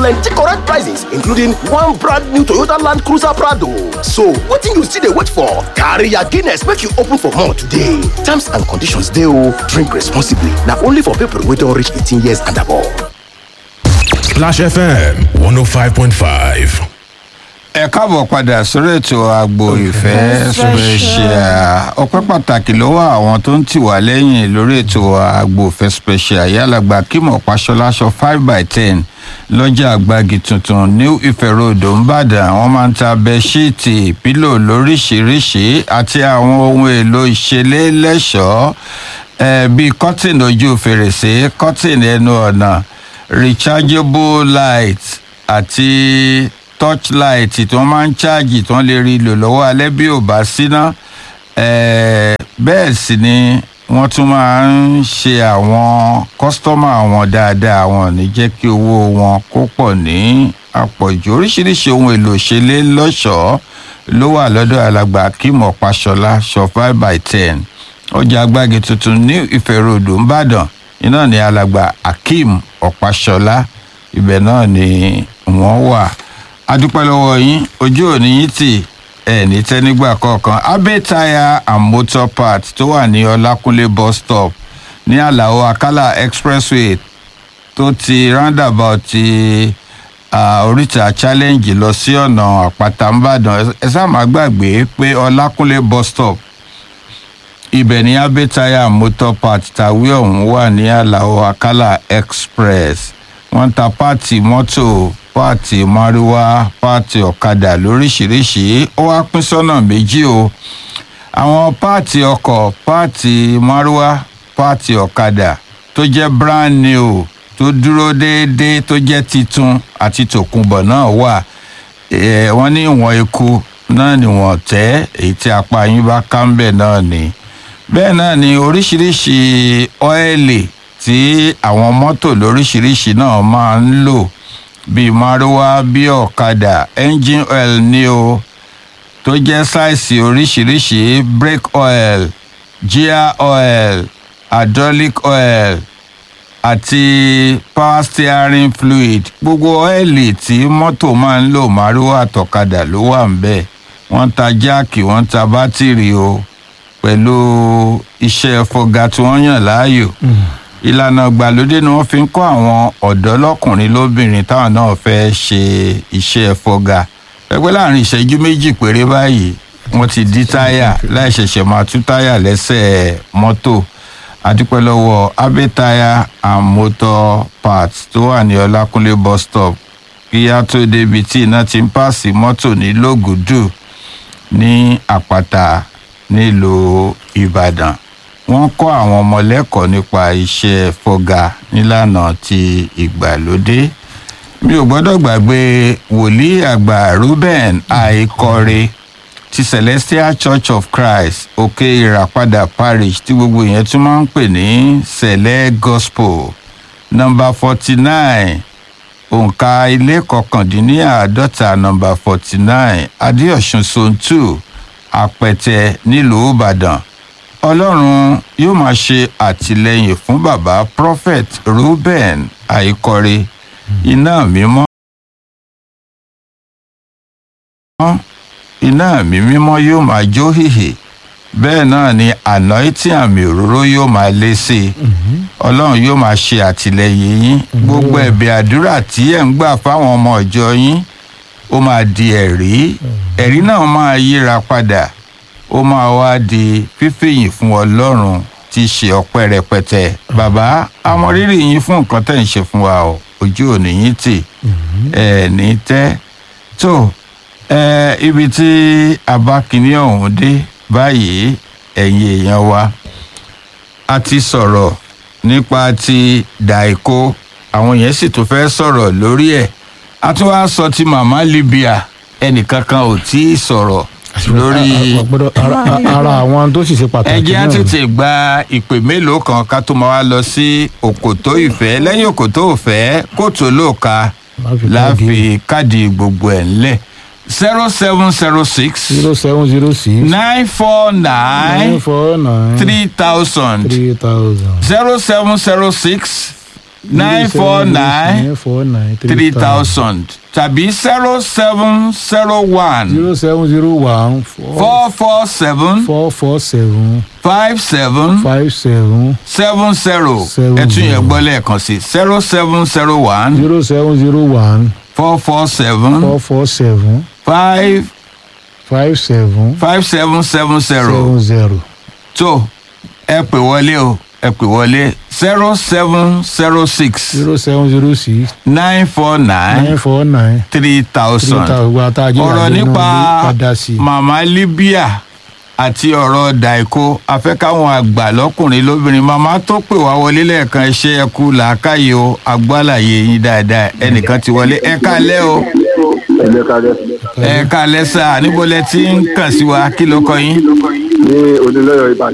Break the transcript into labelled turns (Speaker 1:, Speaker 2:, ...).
Speaker 1: plenty correct prizes including one brand new Toyota Land Cruiser Prado. So wetin you still dey wait for? Carry your Guinness make you open for more today. Terms and conditions dey o. Drink responsibly. Na only for people wey don reach 18 years and above.
Speaker 2: Splash FM 105.5.
Speaker 3: ẹ káàbọ̀ padà sórí ètò àgbo ìfẹ́ special ọpẹ́ pàtàkì lọ́wọ́ àwọn tó ń tì wá lẹ́yìn lórí ètò àgbo ìfẹ́ special yálàgbà kímọ̀ pàṣọláṣọ five by ten lọ́jà àgbàgì tuntun new ife road ńbàdàn wọ́n máa ń ta bẹ́ṣíìtì pílò lóríṣiríṣi àti àwọn ohun èlò ìṣeré lẹ́ṣọ̀ọ́ eh, bíi kọ́tìn ojú fèrèsé kọ́tìn ẹnu ọ̀nà rechargeable light àti torchlight tí wọ́n máa ń ṣáàjì tí wọ́n lè rí lò lọ́wọ́ alẹ́ bí ò bá síná Eh, bẹ́ẹ̀ sì ni wọ́n tún máa ń ṣe àwọn kọ́sítọ́mà wọn dáadáa wọn ò ní jẹ́ kí owó wọn kó pọ̀ ní àpọ̀jù oríṣiríṣi ohun èlò ìṣeré lọ́ṣọ̀ọ́ ló wà lọ́dọ̀ alàgbà akeem ọ̀páṣọlá shop five by ten ọjà agbági tuntun ní ìfẹ̀rọ̀dọ̀ ńbàdàn iná ní alàgbà akeem ọ̀páṣọlá ibẹ̀ náà ni wọ́n wà adúpẹ́ lọ́wọ́ yín ojú òní yín tì ẹ̀ ní tẹ́nígbà kọ̀ọ̀kan abe tire and motor part tó wà ní ọlákúnlé bus stop ní àlàó akálà expressway tó ti roundabout ti uh, oríta challenge lọ sí ọ̀nà àpáta ńbàdàn ẹ sáà má gbàgbé pé ọlákúnlé bus stop ibẹ̀ ní abe tire and motor part tàwé ọ̀hún wà ní àlàó akálà express wọ́n ń ta páàtì mọ́tò páàtì márúwá páàtì ọ̀kadà lóríṣìíríṣìí ó wá pín sọ́nà méjì o àwọn páàtì ọkọ̀ páàtì márúwá páàtì ọ̀kadà tó jẹ́ brand new tó dúró déédéé tó jẹ́ titun àti tòkunbọ̀ náà wà Eh, wọ́n ní ìwọ̀n eku náà ni wọ́n tẹ́ èyí tí apá yín bá ká ń bẹ̀ náà ni bẹ́ẹ̀ náà ni oríṣiríṣi ọ́ẹ̀lì tí àwọn mọ́tò lóríṣiríṣi náà máa ń lò bíi márúwá bíi ọ̀kadà engine oil ní o tó jẹ́ sáìsì oríṣiríṣi brake oil gear oil hydraulic oil àti power steering fluid gbogbo ọ́ẹ̀lì tí mọ́tò máa ń lò márúwá àtọ̀kadà ló wà ń bẹ̀ wọ́n ń ta jáàkì wọ́n ń ta bátìrì o pẹ̀lú iṣẹ́ fọga tí wọ́n yàn láàyò ìlànà ìgbàlódé ni wọ́n fi ń kọ́ àwọn ọ̀dọ́ lọ́kùnrin lóbìnrin táwọn náà fẹ́ ṣe iṣẹ́ fọga pẹ́pẹ́ láàrin ìṣẹ́jú méjì péré báyìí wọ́n ti dí táyà láì ṣẹ̀ṣẹ̀ máa tú táyà lẹ́sẹ̀ mọ́tò adúpẹ́ lọ́wọ́ abe tire and motor parts tó wà ní ọlákúnlé bus stop kí á tó débi tí iná ti ń pààsì mọ́tò ní lógùdù ní àpáta nílùú ìbàdàn wọ́n kọ́ àwọn ọmọ lẹ́kọ̀ọ́ nípa iṣẹ́ fọ́gà nílànà ti ìgbàlódé mi ò gbọ́dọ̀ gbàgbé wòlíì àgbà ruben àìkọre ti celestial church of christ òkè ìràpadà parish tí gbogbo yẹn tún máa ń pè ní sẹ̀lẹ̀ gospel nọmba forty nine òǹkà ilé kọkàndínláàádọ́ta nọmba forty nine adéọ̀sùn zone two àpẹtẹ nílùú ìbàdàn ọlọ́run yóò máa ṣe àtìlẹyìn fún bàbá prophet ruben àìkọre iná mímọ́ iná mi mímọ́ yóò máa jó hìhì bẹ́ẹ̀ náà ni anointing àmì òróró yóò máa lé sí i ọlọ́run yóò máa ṣe àtìlẹyìn yín gbogbo ẹ̀bẹ̀ àdúrà tí ẹ̀ ń gbà fáwọn ọmọ ìjọ yín ó máa di ẹ̀rí ẹ̀rí náà máa yíra padà ó máa wá di fífìyìn fún ọlọ́run tí í ṣe ọpẹ́ rẹpẹtẹ bàbá amọ̀rírì yín fún nǹkan tẹ̀ ń ṣe fún wa o ojú òní yín tì ẹ̀ ní tẹ́ tó ẹ ibi tí abákiní ọ̀hún dé báyìí ẹ̀yin èèyàn wa a ti sọ̀rọ̀ nípa ti dàìkó àwọn yẹn sì tún fẹ́ sọ̀rọ̀ lórí ẹ̀ a tún wá sọ ti màmá libya ẹnìkankan ò tí ì sọ̀rọ̀ lórí
Speaker 4: Àgbọ̀dọ̀- ara- ara àwọn tó sì ṣe pàtàkì
Speaker 3: ẹjẹ́ á
Speaker 4: náà ni.
Speaker 3: tètè gba ìpè mélòó kan ká tó máa wá lọ sí òkòtó ìfẹ́ lẹ́yìn òkòtó ìfẹ́ kóòtù olóòka
Speaker 4: Láfi
Speaker 3: láfi káàdì gbogbo ẹ̀ ńlẹ̀ zero seven zero six
Speaker 4: zero seven zero six
Speaker 3: nine four
Speaker 4: nine
Speaker 3: nine
Speaker 4: four nine
Speaker 3: three thousand
Speaker 4: three thousand
Speaker 3: zero seven zero six nine four nine
Speaker 4: nine four nine
Speaker 3: three thousand tàbí zero seven zero one
Speaker 4: zero seven zero one four
Speaker 3: four four seven
Speaker 4: four four seven
Speaker 3: five seven
Speaker 4: five seven
Speaker 3: seven zero
Speaker 4: Seven
Speaker 3: ẹ tún yẹn
Speaker 4: zero.
Speaker 3: gbọ́ lẹ́ẹ̀kan sí zero seven zero one
Speaker 4: zero seven zero one
Speaker 3: four four seven
Speaker 4: four four seven
Speaker 3: five
Speaker 4: five seven
Speaker 3: five seven seven zero
Speaker 4: seven zero
Speaker 3: tó ẹ pè wọlé o ẹ pè wọlé zero seven zero six
Speaker 4: zero seven zero six
Speaker 3: nine four
Speaker 4: nine
Speaker 3: nine
Speaker 4: four nine
Speaker 3: three
Speaker 4: three
Speaker 3: thousand
Speaker 4: thousand gba tá a jẹ́
Speaker 3: ọ̀rọ̀
Speaker 4: ìyàgbé
Speaker 3: nípa
Speaker 4: náà ló padà sí i.
Speaker 3: màmá libya àti ọ̀rọ̀ daiko afẹ́káwọn àgbà lọ́kùnrin lóbìnrin màmá tó pè wá wọlé lẹ́ẹ̀kan iṣẹ́ ẹkú làákàyè o agbálàyé yín dáadáa ẹnìkan ti wọlé ẹ kálẹ́ o
Speaker 5: ẹgbẹ́ kalẹ̀
Speaker 3: ẹ kálẹ́ sá níbo lẹ ti ń kàn sí wa kí ló kọ yín
Speaker 5: ní onílọ́yọ̀ ìbàdàn